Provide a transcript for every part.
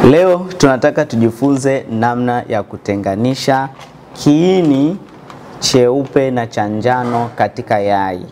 Leo tunataka tujifunze namna ya kutenganisha kiini cheupe na cha njano katika yai.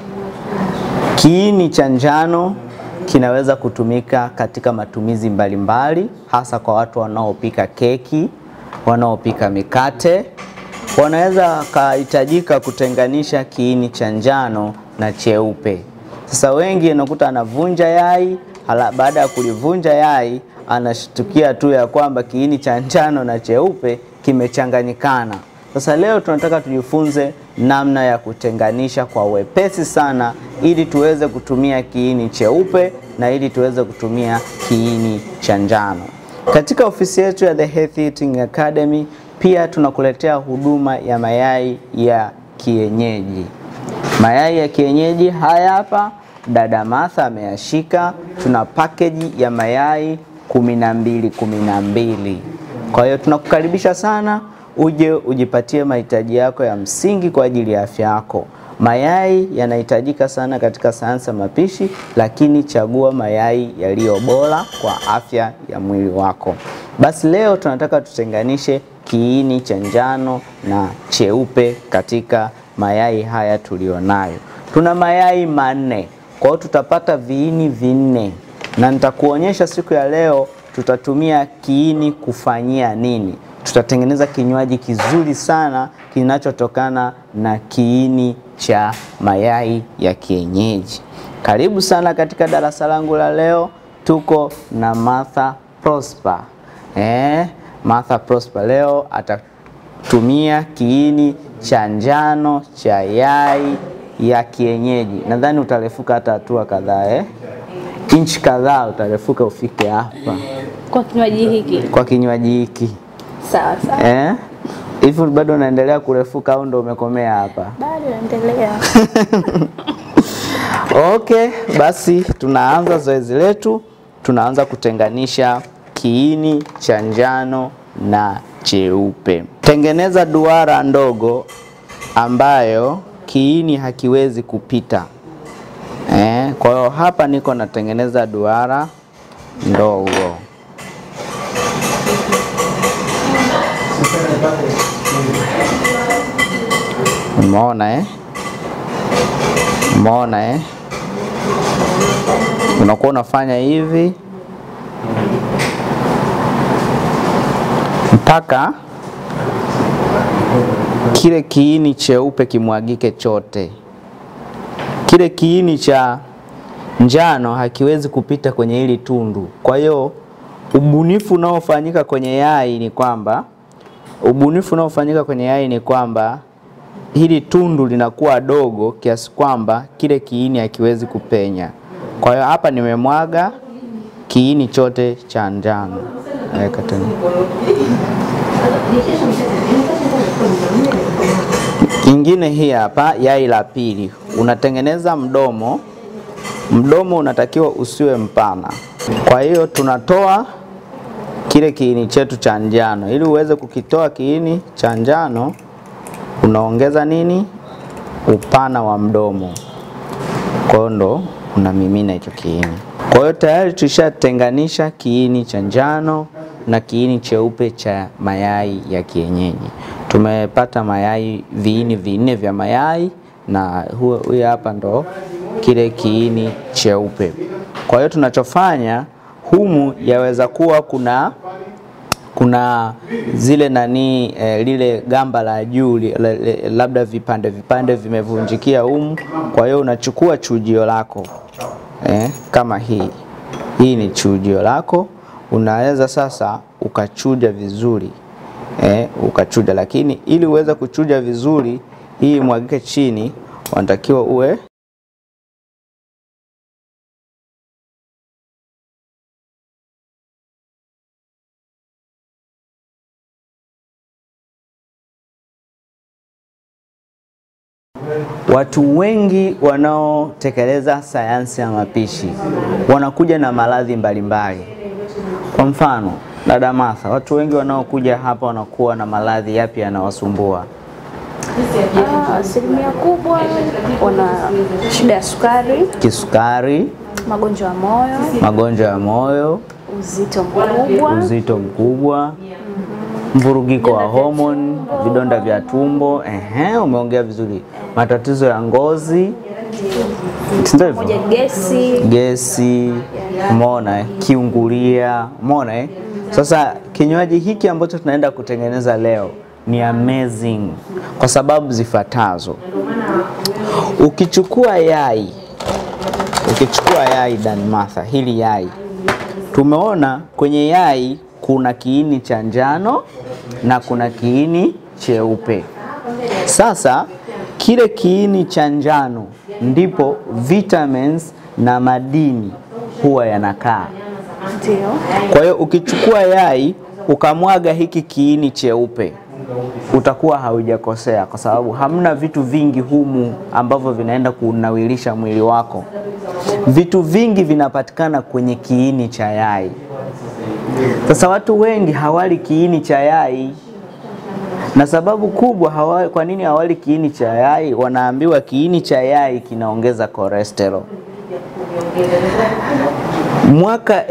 Kiini cha njano kinaweza kutumika katika matumizi mbalimbali, hasa kwa watu wanaopika keki, wanaopika mikate. Wanaweza wakahitajika kutenganisha kiini cha njano na cheupe. Sasa wengi unakuta anavunja yai, hala baada ya kulivunja yai anashtukia tu ya kwamba kiini cha njano na cheupe kimechanganyikana. Sasa leo tunataka tujifunze namna ya kutenganisha kwa wepesi sana ili tuweze kutumia kiini cheupe na ili tuweze kutumia kiini cha njano. Katika ofisi yetu ya The Healthy Eating Academy pia tunakuletea huduma ya mayai ya kienyeji. Mayai ya kienyeji haya hapa, dada Martha ameyashika. Tuna package ya mayai kumi na mbili kumi na mbili. Kwa hiyo tunakukaribisha sana uje ujipatie mahitaji yako ya msingi kwa ajili ya afya yako. Mayai yanahitajika sana katika sayansi ya mapishi, lakini chagua mayai yaliyo bora kwa afya ya mwili wako. Basi leo tunataka tutenganishe kiini cha njano na cheupe katika mayai haya tulionayo. Tuna mayai manne, kwa hiyo tutapata viini vinne, na nitakuonyesha siku ya leo tutatumia kiini kufanyia nini. Tutatengeneza kinywaji kizuri sana kinachotokana na kiini cha mayai ya kienyeji. Karibu sana katika darasa langu la leo. Tuko na Martha Prosper. Eh, Martha Prosper leo atatumia kiini cha njano cha yai ya kienyeji. Nadhani utarefuka hata hatua kadhaa eh? Inchi kadhaa utarefuka ufike hapa Kwa kinywaji hiki kwa kinywaji hiki sawa sawa, eh? Hivi bado unaendelea kurefuka au ndo umekomea hapa? bado naendelea. Okay, basi tunaanza zoezi letu. Tunaanza kutenganisha kiini cha njano na cheupe. Tengeneza duara ndogo ambayo kiini hakiwezi kupita. Eh, kwa hiyo hapa niko natengeneza duara ndogo. Umeona eh? Umeona eh? Unakuwa unafanya hivi mpaka kile kiini cheupe kimwagike chote. Kile kiini cha njano hakiwezi kupita kwenye hili tundu. Kwa hiyo ubunifu unaofanyika kwenye yai ni kwamba ubunifu unaofanyika kwenye yai ni kwamba hili tundu linakuwa dogo kiasi kwamba kile kiini hakiwezi kupenya. Kwa hiyo hapa nimemwaga kiini chote cha njano. Weka tena. Kingine hii hapa, yai la pili, unatengeneza mdomo. Mdomo unatakiwa usiwe mpana. Kwa hiyo tunatoa kile kiini chetu cha njano. Ili uweze kukitoa kiini cha njano, unaongeza nini? Upana wa mdomo. Kwa hiyo ndo unamimina hicho kiini. Kwa hiyo tayari tulishatenganisha kiini cha njano na kiini cheupe cha mayai ya kienyeji. Tumepata mayai viini vinne vya mayai na huyu hapa ndo kile kiini cheupe. Kwa hiyo tunachofanya humu, yaweza kuwa kuna kuna zile nani eh, lile gamba la juu li- le- le- labda vipande vipande vimevunjikia humu. Kwa hiyo unachukua chujio lako eh, kama hii hii ni chujio lako, unaweza sasa ukachuja vizuri eh, ukachuja, lakini ili uweze kuchuja vizuri hii mwagike chini, unatakiwa uwe Watu wengi wanaotekeleza sayansi ya mapishi wanakuja na maradhi mbalimbali. Kwa mfano, dada Martha, watu wengi wanaokuja hapa wanakuwa na maradhi yapi yanawasumbua? Ah, Asilimia kubwa wana shida ya sukari, Kisukari, magonjwa ya moyo, magonjwa ya moyo, uzito mkubwa, uzito mkubwa, mvurugiko wa homoni, vidonda vya tumbo. Ehe, umeongea vizuri. Matatizo ya ngozi, si ndio hivyo? moja gesi, gesi, umeona eh? kiungulia, umeona eh? Sasa kinywaji hiki ambacho tunaenda kutengeneza leo ni amazing kwa sababu zifuatazo. Ukichukua yai, ukichukua yai Dan Martha, hili yai tumeona kwenye yai kuna kiini cha njano na kuna kiini cheupe. Sasa kile kiini cha njano ndipo vitamins na madini huwa yanakaa. ndio Kwa hiyo ukichukua yai ukamwaga hiki kiini cheupe utakuwa haujakosea, kwa sababu hamna vitu vingi humu ambavyo vinaenda kunawilisha mwili wako. Vitu vingi vinapatikana kwenye kiini cha yai. Sasa watu wengi hawali kiini cha yai, na sababu kubwa hawa, kwa nini hawali kiini cha yai? Wanaambiwa kiini cha yai kinaongeza cholesterol. Mwaka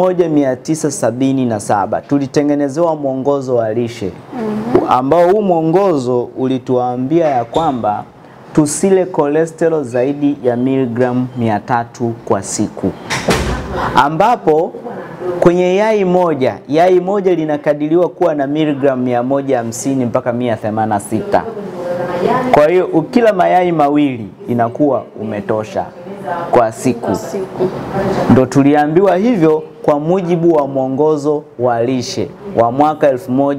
1977 tulitengenezewa mwongozo wa lishe ambao huu mwongozo ulituambia ya kwamba tusile cholesterol zaidi ya miligramu 300 kwa siku, ambapo kwenye yai moja yai moja linakadiriwa kuwa na miligramu 150 mpaka 186. Kwa hiyo ukila mayai mawili inakuwa umetosha kwa siku. siku Ndo tuliambiwa hivyo kwa mujibu wa mwongozo wa lishe wa mwaka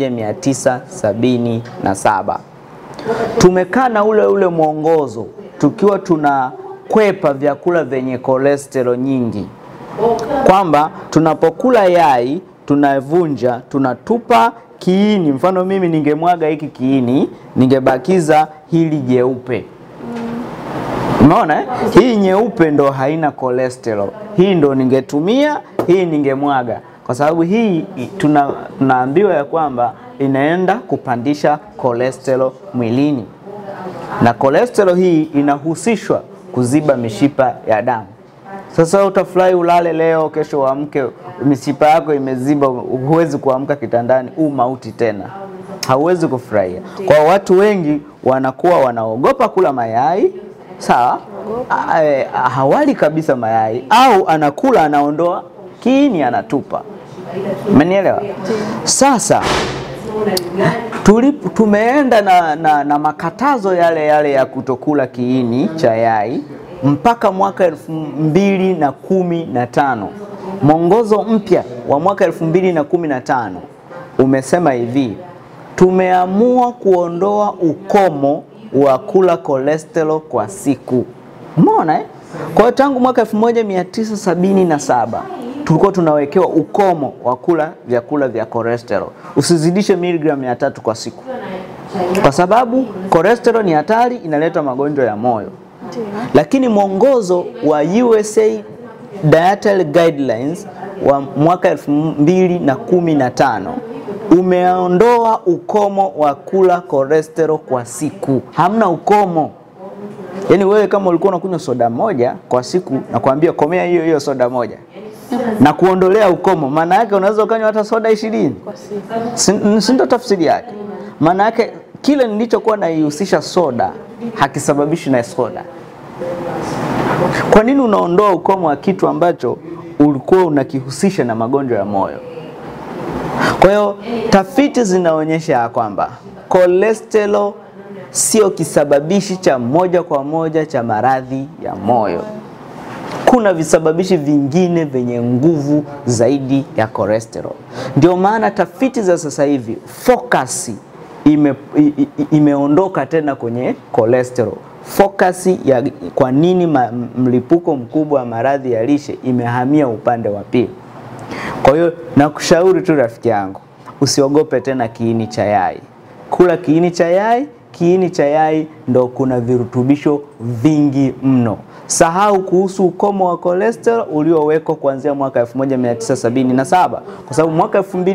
1977. Tumekaa na ule ule mwongozo tukiwa tunakwepa vyakula vyenye cholesterol nyingi, kwamba tunapokula yai tunavunja, tunatupa kiini. Mfano mimi ningemwaga hiki kiini, ningebakiza hili jeupe. Umeona eh? Hii nyeupe ndo haina cholesterol. Hii ndo ningetumia, hii ningemwaga, kwa sababu hii i- tuna, tunaambiwa ya kwamba inaenda kupandisha cholesterol mwilini, na cholesterol hii inahusishwa kuziba mishipa ya damu. Sasa utafurahi ulale leo, kesho uamke mishipa yako imeziba, huwezi kuamka kitandani, huu mauti tena, hauwezi kufurahia. Kwa watu wengi wanakuwa wanaogopa kula mayai, sawa, A- e, hawali kabisa mayai, au anakula anaondoa kiini anatupa. Umenielewa? Sasa tulip, tumeenda na, na, na makatazo yale yale ya kutokula kiini cha yai mpaka mwaka elfu mbili na kumi na tano. Mwongozo mpya wa mwaka elfu mbili na kumi na tano umesema hivi, tumeamua kuondoa ukomo wa kula cholesterol kwa siku. Umeona eh? Kwa hiyo tangu mwaka 1977 tulikuwa tunawekewa ukomo wa kula vyakula vya cholesterol, usizidishe miligramu mia tatu kwa siku, kwa sababu cholesterol ni hatari, inaleta magonjwa ya moyo. ndio Lakini mwongozo wa USA Dietary Guidelines wa mwaka 2015 umeondoa ukomo wa kula cholesterol kwa siku. Hamna ukomo. Yaani wewe kama ulikuwa unakunywa soda moja kwa siku, nakwambia komea hiyo hiyo soda moja na kuondolea ukomo. Maana yake unaweza ukanywa hata soda ishirini kwa siku si si ndo tafsiri yake? Maana yake kile nilichokuwa naihusisha soda hakisababishi na soda. Kwa nini unaondoa ukomo wa kitu ambacho ulikuwa unakihusisha na magonjwa ya moyo? Kwa hiyo tafiti zinaonyesha ya kwamba cholesterol sio kisababishi cha moja kwa moja cha maradhi ya moyo. Kuna visababishi vingine vyenye nguvu zaidi ya cholesterol. Ndio maana tafiti za sasa hivi focus ime, i- i- imeondoka tena kwenye cholesterol. Focus ya kwa nini ma, mlipuko mkubwa wa maradhi ya lishe imehamia upande wa pili. Kwa hiyo nakushauri tu rafiki yangu, usiogope tena kiini cha yai. Kula kiini cha yai. Kiini cha yai ndo kuna virutubisho vingi mno. Sahau kuhusu ukomo wa cholesterol uliowekwa kuanzia mwaka 1977 kwa sababu mwaka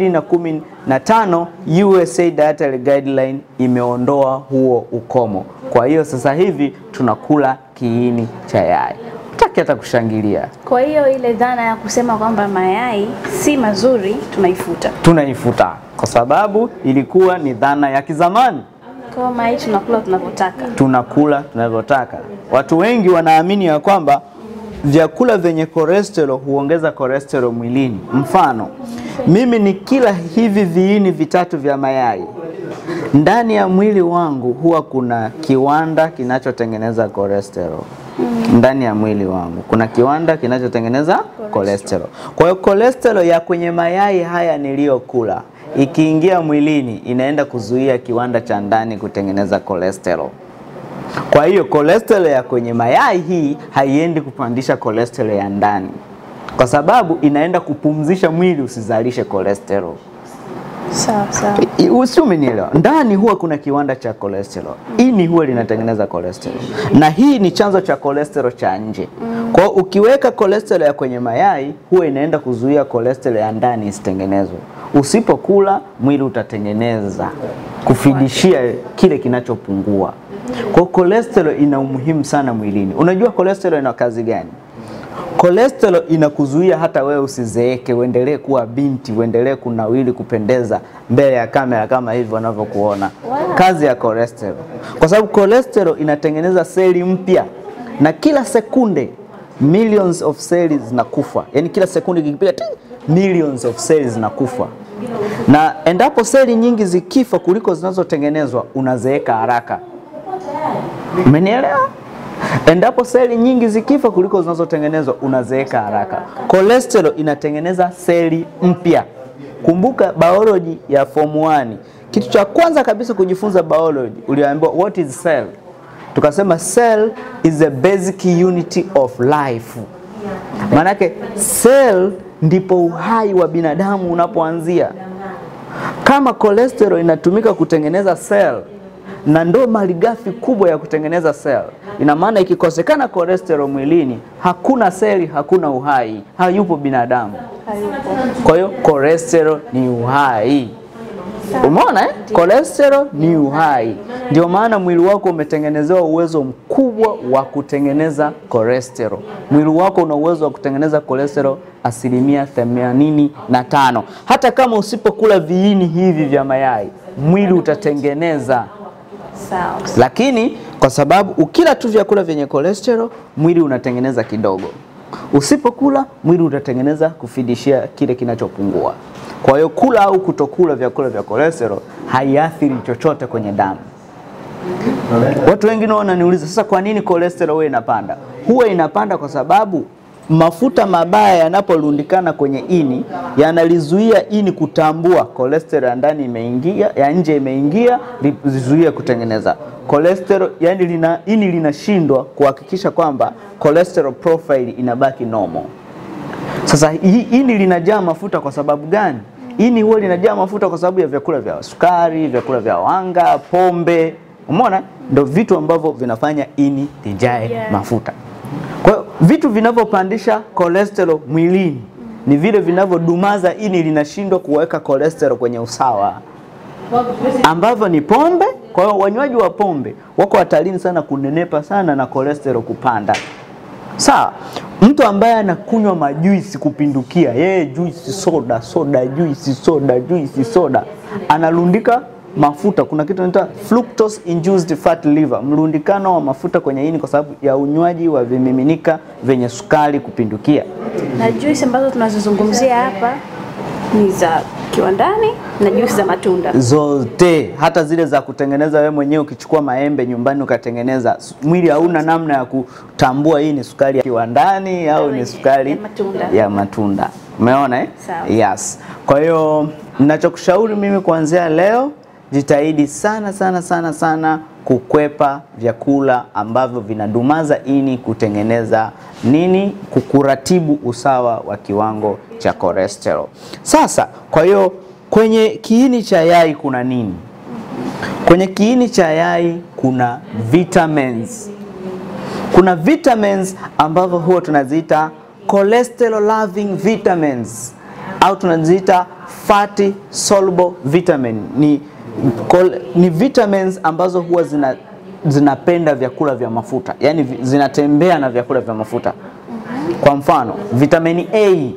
2015 USA Dietary Guideline imeondoa huo ukomo. Kwa hiyo sasa hivi tunakula kiini cha yai. taki hata kushangilia, Kwa hiyo ile dhana ya kusema kwamba mayai si mazuri tunaifuta. tunaifuta kwa sababu ilikuwa ni dhana ya kizamani. Kwa hiyo mayai tunakula tunavyotaka. tunakula tunavyotaka. Watu wengi wanaamini ya kwamba vyakula vyenye cholesterol huongeza cholesterol mwilini. Mfano, mimi ni kila hivi viini vitatu vya mayai, ndani ya mwili wangu huwa kuna kiwanda kinachotengeneza cholesterol. Ndani ya mwili wangu kuna kiwanda kinachotengeneza cholesterol. Kwa hiyo cholesterol ya kwenye mayai haya niliyokula ikiingia mwilini inaenda kuzuia kiwanda cha ndani kutengeneza cholesterol. Kwa hiyo cholesterol ya kwenye mayai hii haiendi kupandisha cholesterol ya ndani, kwa sababu inaenda kupumzisha mwili usizalishe cholesterol. Sawa sawa. I- Usi umenielewa? Ndani huwa kuna kiwanda cha cholesterol, ini huwa linatengeneza cholesterol, na hii ni chanzo cha cholesterol cha nje. Kwa hiyo ukiweka cholesterol ya kwenye mayai huwa inaenda kuzuia cholesterol ya ndani isitengenezwe. Usipokula mwili utatengeneza kufidishia kile kinachopungua. Kwa hiyo cholesterol ina umuhimu sana mwilini. Unajua cholesterol ina kazi gani? Cholesterol inakuzuia hata wewe usizeeke, uendelee kuwa binti, uendelee kunawili, kupendeza mbele ya kamera kama hivi wanavyokuona. Wow. Kazi ya cholesterol, kwa sababu cholesterol inatengeneza seli mpya, na kila sekunde millions of cells zinakufa, yaani kila sekunde ikipiga ti millions of cells zinakufa, na endapo seli nyingi zikifa kuliko zinazotengenezwa, unazeeka haraka. Umenielewa? Endapo seli nyingi zikifa kuliko zinazotengenezwa unazeeka haraka. Cholesterol inatengeneza seli mpya. Kumbuka biology ya form 1. Kitu cha kwanza kabisa kujifunza biology, uliambiwa what is cell? Tukasema cell is the basic unity of life. Maanake cell ndipo uhai wa binadamu unapoanzia. Kama cholesterol inatumika kutengeneza cell na ndo malighafi kubwa ya kutengeneza cell, ina maana ikikosekana cholesterol mwilini, hakuna seli, hakuna uhai, hayupo binadamu. Hayupo. Kwa hiyo cholesterol ni uhai. Umeona eh? Cholesterol ni uhai. Ndio maana mwili wako umetengenezewa uwezo mkubwa wa kutengeneza cholesterol. Mwili wako una uwezo wa kutengeneza cholesterol asilimia themanini na tano. Hata kama usipokula viini hivi vya mayai, mwili utatengeneza Sawa. lakini kwa sababu ukila tu vyakula vyenye cholesterol mwili unatengeneza kidogo, usipokula mwili utatengeneza kufidishia kile kinachopungua. Kwa hiyo kula au kutokula vyakula vya cholesterol haiathiri chochote kwenye damu. Watu wengine wananiuliza sasa, kwa nini cholesterol huwa inapanda? Huwa inapanda kwa sababu mafuta mabaya yanaporundikana kwenye ini yanalizuia ini kutambua cholesterol ya ndani imeingia, ya nje imeingia, lizuie kutengeneza cholesterol. Yani lina, ini linashindwa kuhakikisha kwamba cholesterol profile inabaki normal. Sasa hii ini linajaa mafuta kwa sababu gani? Ini huwa linajaa mafuta kwa sababu ya vyakula vya sukari, vyakula vya wanga, pombe. Umeona, ndio vitu ambavyo vinafanya ini lijae Yeah. mafuta. Kwa hiyo vitu vinavyopandisha cholesterol mwilini ni vile vinavyodumaza ini linashindwa kuweka cholesterol kwenye usawa, ambavyo ni pombe. Kwa hiyo wanywaji wa pombe wako hatarini sana kunenepa sana na cholesterol kupanda. Sawa, mtu ambaye anakunywa majuisi kupindukia, yeye juisi soda soda juisi soda juisi soda, analundika mafuta. Kuna kitu inaitwa fructose induced fat liver, mlundikano wa mafuta kwenye ini kwa sababu ya unywaji wa vimiminika vyenye sukari kupindukia. Na juisi ambazo tunazozungumzia hapa ni za kiwandani na juisi za matunda. zote hata zile za kutengeneza wewe mwenyewe ukichukua maembe nyumbani ukatengeneza, s- mwili hauna namna ya kutambua hii ni sukari ya kiwandani au ni sukari ya matunda. ya matunda. Umeona eh? Sawa. Yes. Kwa hiyo ninachokushauri mimi kuanzia leo, jitahidi sana sana sana sana kukwepa vyakula ambavyo vinadumaza ini kutengeneza nini, kukuratibu usawa wa kiwango cha cholesterol. Sasa, kwa hiyo kwenye kiini cha yai kuna nini? Kwenye kiini cha yai kuna vitamins. Kuna vitamins ambavyo huwa tunaziita cholesterol loving vitamins au tunaziita fatty soluble vitamin. Ni, kol, ni vitamins ambazo huwa zina zinapenda vyakula vya mafuta, yaani vi- zinatembea na vyakula vya mafuta. Kwa mfano, vitamini A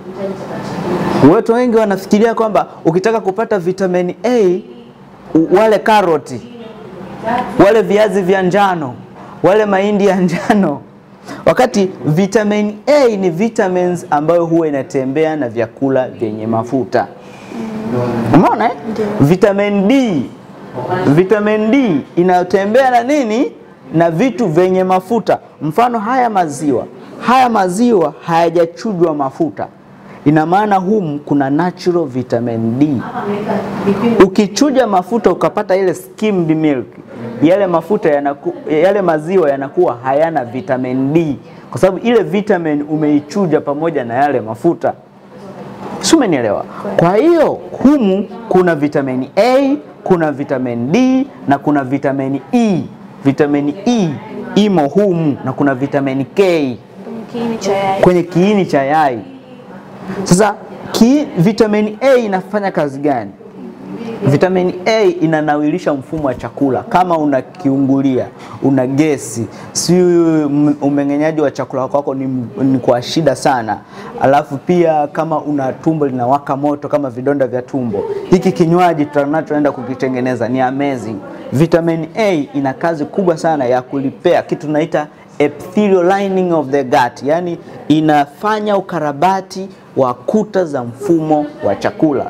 Watu wengi wanafikiria kwamba ukitaka kupata vitamini A u- wale karoti, wale viazi vya njano, wale mahindi ya njano, wakati vitamin A ni vitamins ambayo huwa inatembea na vyakula vyenye mafuta. Umeona eh? Vitamin D, vitamin D inatembea na nini? Na vitu vyenye mafuta. Mfano haya maziwa, haya maziwa hayajachujwa mafuta, ina maana humu kuna natural vitamin D. Ukichuja mafuta ukapata ile skimmed milk, yale mafuta yanaku, yale maziwa yanakuwa hayana vitamin D kwa sababu ile vitamin umeichuja pamoja na yale mafuta. Si umenielewa? Kwa hiyo humu kuna vitamini A, kuna vitamin D na kuna vitamini E. Vitamini E imo humu na kuna vitamini K Kwenye kiini cha yai. kwenye kiini cha yai. Sasa ki, vitamini A inafanya kazi gani? Vitamini A inanawilisha mfumo wa chakula. Kama una kiungulia, una gesi, si m- umeng'enyaji wa chakula kwako ni, ni kwa shida sana. Alafu pia kama una tumbo linawaka moto kama vidonda vya tumbo, hiki kinywaji tunachoenda kukitengeneza ni amazing. Vitamin A ina kazi kubwa sana ya kulipea kitu tunaita epithelial lining of the gut, yani inafanya ukarabati wa kuta za mfumo wa chakula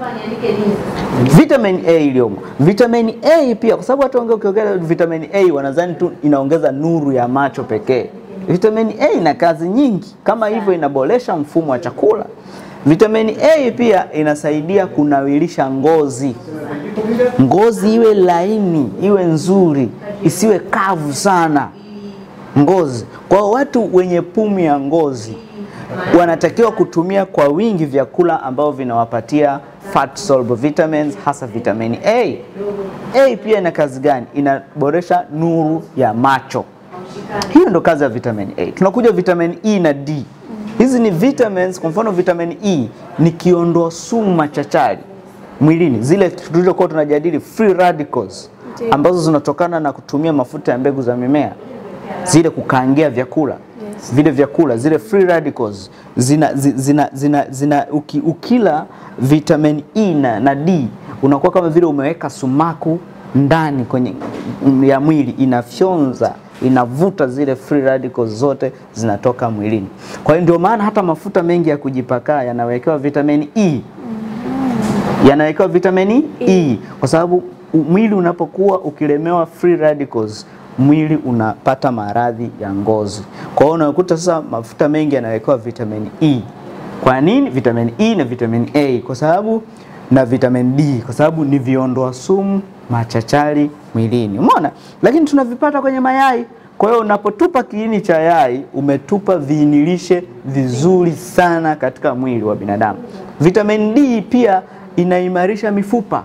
vitamin A iliyomo. Vitamin A pia, kwa sababu watu wengi ukiongea vitamin A wanadhani tu inaongeza nuru ya macho pekee. Vitamin A ina kazi nyingi, kama hivyo inaboresha mfumo wa chakula. Vitamin A pia inasaidia kunawilisha ngozi, ngozi iwe laini, iwe nzuri, isiwe kavu sana ngozi. Kwa watu wenye pumu ya ngozi wanatakiwa kutumia kwa wingi vyakula ambavyo vinawapatia fat soluble vitamins, hasa vitamin A. A pia ina kazi gani? Inaboresha nuru ya macho. Hiyo ndo kazi ya vitamin A. Tunakuja vitamin E na D. Hizi ni vitamins. Kwa mfano vitamin E ni kiondoa sumu machachari mwilini, zile tulizokuwa tunajadili free radicals Ndiyo. ambazo zinatokana na kutumia mafuta ya mbegu za mimea, zile kukaangia vyakula Yes. vile vyakula zile free radicals zina, zi- zina, zina, zina uki, ukila vitamin E na, na D unakuwa kama vile umeweka sumaku ndani kwenye mm, ya mwili, inafyonza inavuta zile free radicals zote zinatoka mwilini. Kwa hiyo ndio maana hata mafuta mengi ya kujipakaa yanawekewa vitamin E yanawekewa vitamini E kwa sababu u- mwili unapokuwa ukilemewa free radicals mwili unapata maradhi ya ngozi. Kwa hiyo unakuta sasa mafuta mengi yanawekewa vitamini E. Kwa nini vitamini E na vitamini A? Kwa sababu na vitamin D kwa sababu ni viondoa sumu machachari mwilini. Umeona? Lakini tunavipata kwenye mayai. Kwa hiyo unapotupa kiini cha yai umetupa viinilishe vizuri sana katika mwili wa binadamu. Vitamin D pia inaimarisha mifupa,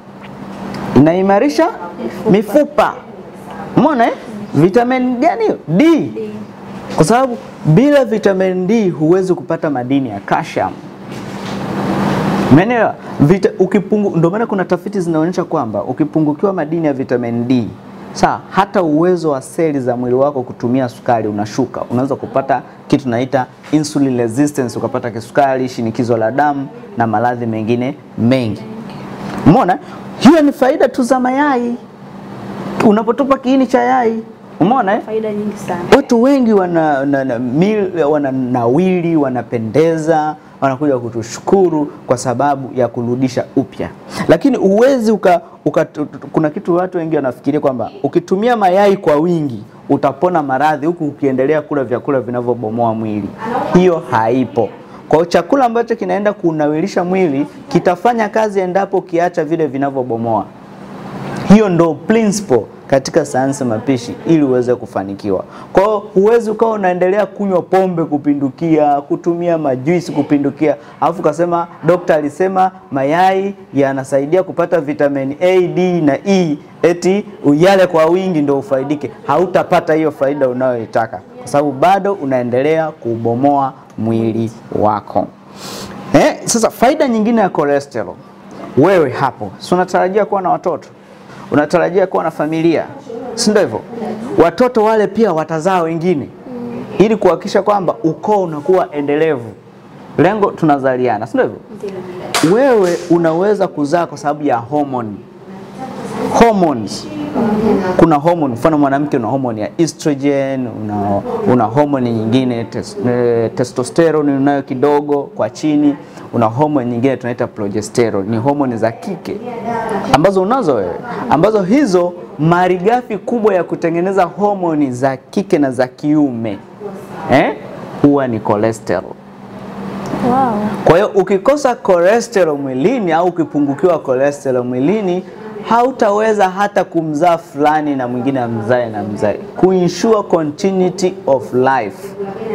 inaimarisha mifupa. Umeona eh? Vitamin gani hiyo? D. Kwa sababu bila vitamin D huwezi kupata madini ya calcium. Umeelewa? Vita, ukipungu, ndio maana kuna tafiti zinaonyesha kwamba ukipungukiwa madini ya vitamin D sawa, hata uwezo wa seli za mwili wako kutumia sukari unashuka. Unaweza kupata kitu tunaita insulin resistance, ukapata kisukari, shinikizo la damu na maradhi mengine mengi. Umeona? Hiyo ni faida tu za mayai unapotupa kiini cha yai. Umeona eh? Faida nyingi sana. Watu wengi wana, na, na, mil, wana nawili wanapendeza, wanakuja kutushukuru kwa sababu ya kurudisha upya, lakini uwezi uka, uka, tu- tu- kuna kitu watu wengi wanafikiria kwamba ukitumia mayai kwa wingi utapona maradhi huku ukiendelea kula vyakula vinavyobomoa mwili. Hiyo haipo. Kwa hiyo chakula ambacho kinaenda kunawilisha mwili kitafanya kazi endapo ukiacha vile vinavyobomoa. Hiyo ndo principle katika sayansi ya mapishi ili uweze kufanikiwa. Kwa hiyo huwezi ukawa unaendelea kunywa pombe kupindukia, kutumia majuisi kupindukia, alafu ukasema dokta alisema mayai yanasaidia kupata vitamin A, D na E, eti uyale kwa wingi ndo ufaidike. Hautapata hiyo faida unayoitaka kwa sababu bado unaendelea kubomoa mwili wako. Eh, sasa faida nyingine ya cholesterol, wewe hapo si unatarajia kuwa na watoto, unatarajia kuwa na familia, si ndio hivyo? Watoto wale pia watazaa wengine ili kuhakikisha kwamba ukoo unakuwa endelevu. Lengo tunazaliana, si ndio hivyo? Ndio. Wewe unaweza kuzaa kwa sababu ya homoni hormones. Kuna hormone, mfano mwanamke una hormone ya estrogen, una, una hormone nyingine tes, eh, testosterone unayo kidogo kwa chini, una hormone nyingine tunaita progesterone, ni hormone za kike ambazo unazo wewe, ambazo hizo malighafi kubwa ya kutengeneza hormone za kike na za kiume eh, huwa ni cholesterol. Wow. Kwa hiyo ukikosa cholesterol mwilini au ukipungukiwa cholesterol mwilini hautaweza hata kumzaa fulani na mwingine amzae na mzae, kuensure continuity of life,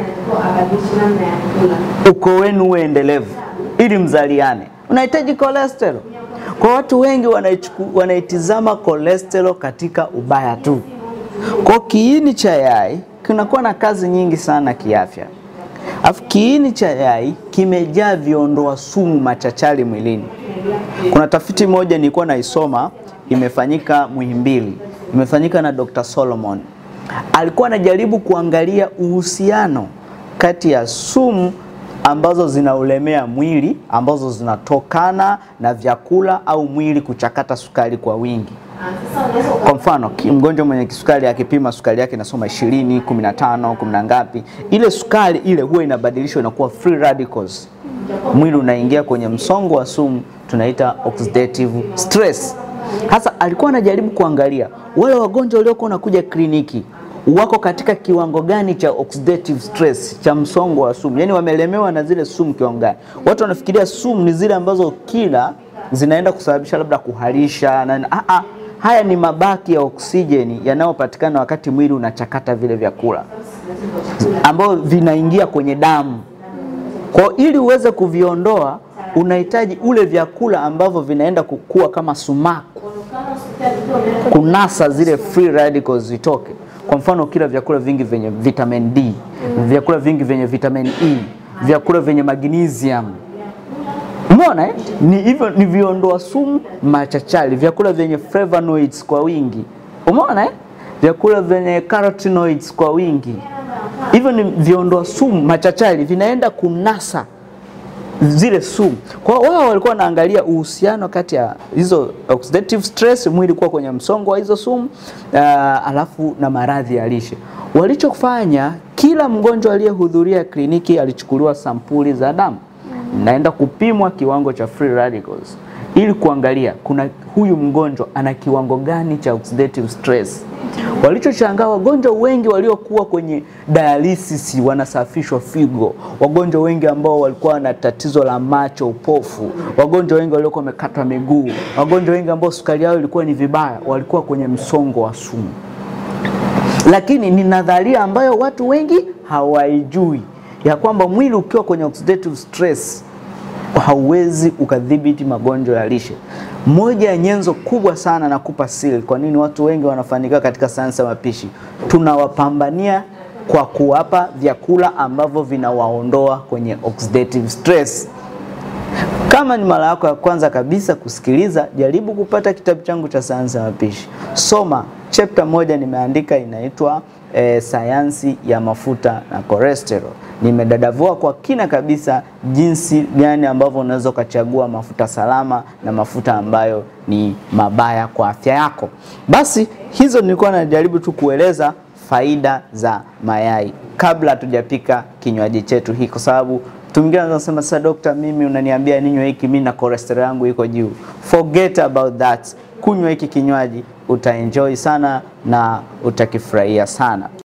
uko wenu uwe endelevu ili mzaliane, unahitaji cholesterol. Kwa watu wengi wanaichuku- wanaitizama cholesterol katika ubaya tu. Kwa kiini cha yai kinakuwa na kazi nyingi sana kiafya. Alafu kiini cha yai kimejaa viondoa sumu machachari mwilini. Kuna tafiti moja nilikuwa naisoma imefanyika Muhimbili, imefanyika na Dr. Solomon. Alikuwa anajaribu kuangalia uhusiano kati ya sumu ambazo zinaulemea mwili ambazo zinatokana na vyakula au mwili kuchakata sukari kwa wingi. Kwa mfano ki- mgonjwa mwenye kisukari akipima sukari yake inasoma 20, 15, 10 na ngapi, ile sukari ile huwa inabadilishwa inakuwa free radicals. Mwili unaingia kwenye msongo wa sumu tunaita oxidative stress. Hasa alikuwa anajaribu kuangalia wale wagonjwa waliokuwa wanakuja kliniki wako katika kiwango gani cha oxidative stress cha msongo wa sumu, yaani wamelemewa na zile sumu kiwango gani. Watu wanafikiria sumu ni zile ambazo kila zinaenda kusababisha labda kuharisha na ah, ah, haya ni mabaki ya oksijeni yanayopatikana wakati mwili unachakata vile vyakula ambayo vinaingia kwenye damu. Kwa hiyo ili uweze kuviondoa unahitaji ule vyakula ambavyo vinaenda kukua kama sumaku kunasa zile free radicals zitoke. Kwa mfano kila vyakula vingi vyenye vitamin D, vyakula vingi vyenye vitamin E, vyakula vyenye magnesium. Umeona eh? Ni hivyo ni viondoa sumu machachari, vyakula vyenye flavonoids kwa wingi. Umeona eh? Vyakula vyenye carotenoids kwa wingi. Hivyo ni viondoa sumu machachari vinaenda kunasa zile sumu. Kwa hiyo wao walikuwa wanaangalia uhusiano kati ya hizo oxidative stress, mwili kuwa kwenye msongo wa hizo sumu uh, alafu na maradhi ya lishe. Walichofanya, kila mgonjwa aliyehudhuria kliniki alichukuliwa sampuli za damu, naenda kupimwa kiwango cha free radicals ili kuangalia kuna huyu mgonjwa ana kiwango gani cha oxidative stress. Walichoshangaa, wagonjwa wengi waliokuwa kwenye dialysis wanasafishwa figo, wagonjwa wengi ambao walikuwa na tatizo la macho, upofu, wagonjwa wengi waliokuwa wamekatwa miguu, wagonjwa wengi ambao sukari yao ilikuwa ni vibaya, walikuwa kwenye msongo wa sumu. Lakini ni nadharia ambayo watu wengi hawaijui ya kwamba mwili ukiwa kwenye oxidative stress hauwezi ukadhibiti magonjwa ya lishe. Moja ya nyenzo kubwa sana nakupa siri, kwa nini watu wengi wanafanikiwa katika sayansi ya mapishi, tunawapambania kwa kuwapa vyakula ambavyo vinawaondoa kwenye oxidative stress. Kama ni mara yako ya kwanza kabisa kusikiliza, jaribu kupata kitabu changu cha sayansi ya mapishi. Soma chapter moja nimeandika inaitwa e, sayansi ya mafuta na cholesterol. Nimedadavua kwa kina kabisa jinsi gani ambavyo unaweza ukachagua mafuta salama na mafuta ambayo ni mabaya kwa afya yako. Basi hizo nilikuwa najaribu tu kueleza faida za mayai kabla hatujapika kinywaji chetu hii, kwa sababu mtu mwingine anaweza kusema sasa, dokta, mimi unaniambia ninywe hiki, mimi na cholesterol yangu iko juu. Forget about that, kunywa hiki kinywaji utaenjoy sana na utakifurahia sana.